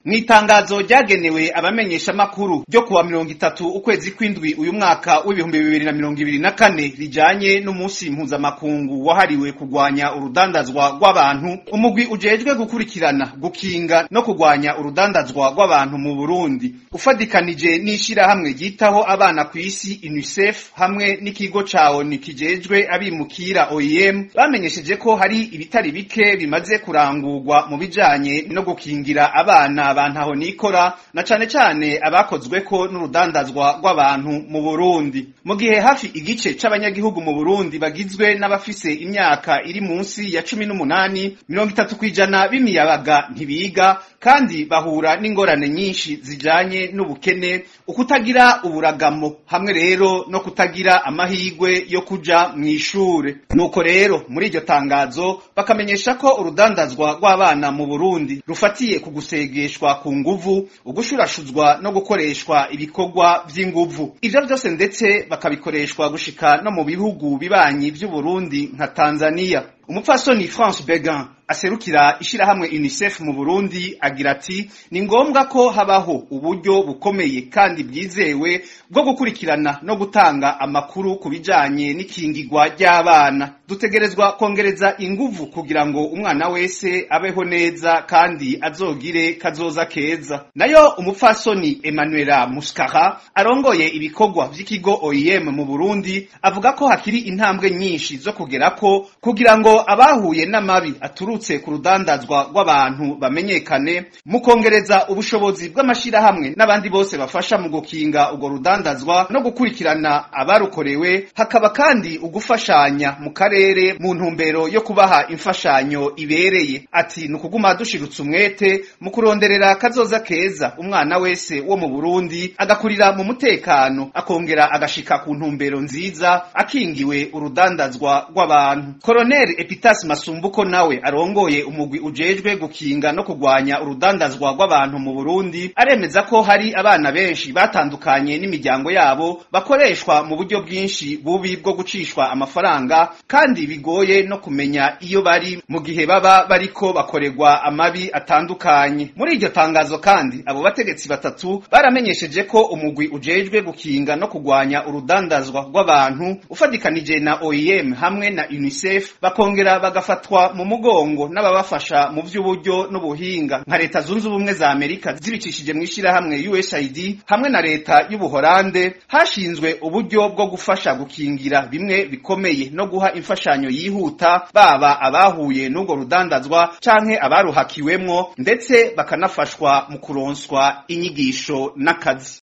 Mw'itangazo ryagenewe abamenyeshamakuru ryo kuwa mirongo itatu ukwezi kw'indwi uyu mwaka w'ibihumbi bibiri na mirongo ibiri na kane rijanye n'umunsi mpuzamakungu wahariwe kurwanya urudandazwa rw'abantu umugwi ujejwe gukurikirana gukinga no kurwanya urudandazwa rw'abantu mu Burundi ufadikanije n'ishirahamwe ryitaho abana kw'isi UNICEF hamwe n'ikigo ca ONU kijejwe abimukira OIM bamenyesheje ko hari ibitari bike bimaze kurangurwa mu bijanye no gukingira abana bantaho nikora na cane cane abakozweko n'urudandazwa rw'abantu mu Burundi mu gihe hafi igice c'abanyagihugu mu Burundi bagizwe n'abafise imyaka iri munsi ya cumi n'umunani mirongo itatu kw'ijana b'imiyabaga ntibiga kandi bahura n'ingorane nyinshi zijanye n'ubukene ukutagira uburagamo hamwe rero no kutagira amahigwe yo kuja mw'ishure nuko rero muri iryo tangazo bakamenyesha ko urudandazwa rw'abana mu Burundi rufatiye ku gusegeshwa ku nguvu ugushurashuzwa no gukoreshwa ibikorwa vy'inguvu ivyo vyose ndetse bakabikoreshwa gushika no mu bihugu bibanyi vy'Uburundi nka Tanzania umupfasoni France Began aserukira ishirahamwe UNICEF mu Burundi agira ati ni ngombwa ko habaho uburyo bukomeye kandi bwizewe bwo gukurikirana no gutanga amakuru ku bijanye n'ikingirwa ry'abana dutegerezwa kongereza inguvu kugira ngo umwana wese abeho neza kandi azogire kazoza keza nayo umupfasoni Emmanuela Muskara arongoye ibikorwa vy'ikigo OIM mu Burundi avuga ko hakiri intambwe nyinshi zo kugerako kugira ngo abahuye n'amabi aturutse ku rudandazwa rw'abantu bamenyekane mu kongereza ubushobozi bw'amashirahamwe n'abandi bose bafasha mu gukinga urwo rudandazwa no gukurikirana abarukorewe hakaba kandi ugufashanya mu karere mu ntumbero yo kubaha imfashanyo ibereye ati ni ukuguma dushirutse umwete mu kuronderera kazoza keza umwana wese wo mu Burundi agakurira mu mutekano akongera agashika ku ntumbero nziza akingiwe urudandazwa rw'abantu Colonel Epitas Masumbuko nawe arongoye umugwi ujejwe gukinga no kurwanya urudandazwa rw'abantu mu Burundi aremeza ko hari abana benshi batandukanye n'imiryango yabo bakoreshwa mu buryo bwinshi bubi bwo gucishwa amafaranga kandi bigoye no kumenya iyo bari mu gihe baba bariko bakorerwa amabi atandukanye muri iryo tangazo kandi abo bategetsi batatu baramenyesheje ko umugwi ujejwe gukinga no kurwanya urudandazwa rw'abantu ufadikanije na OIM hamwe na UNICEF bakongera bagafatwa mu mugongo n'ababafasha mu vy'uburyo n'ubuhinga nka leta zunze ubumwe za Amerika zibicishije mu ishirahamwe USAID hamwe na leta y'Ubuholande hashinzwe uburyo bwo gufasha gukingira bimwe bikomeye no guha imfashanyo yihuta baba abahuye n'ubwo rudandazwa canke abaruhakiwemwo ndetse bakanafashwa mu kuronswa inyigisho n'akazi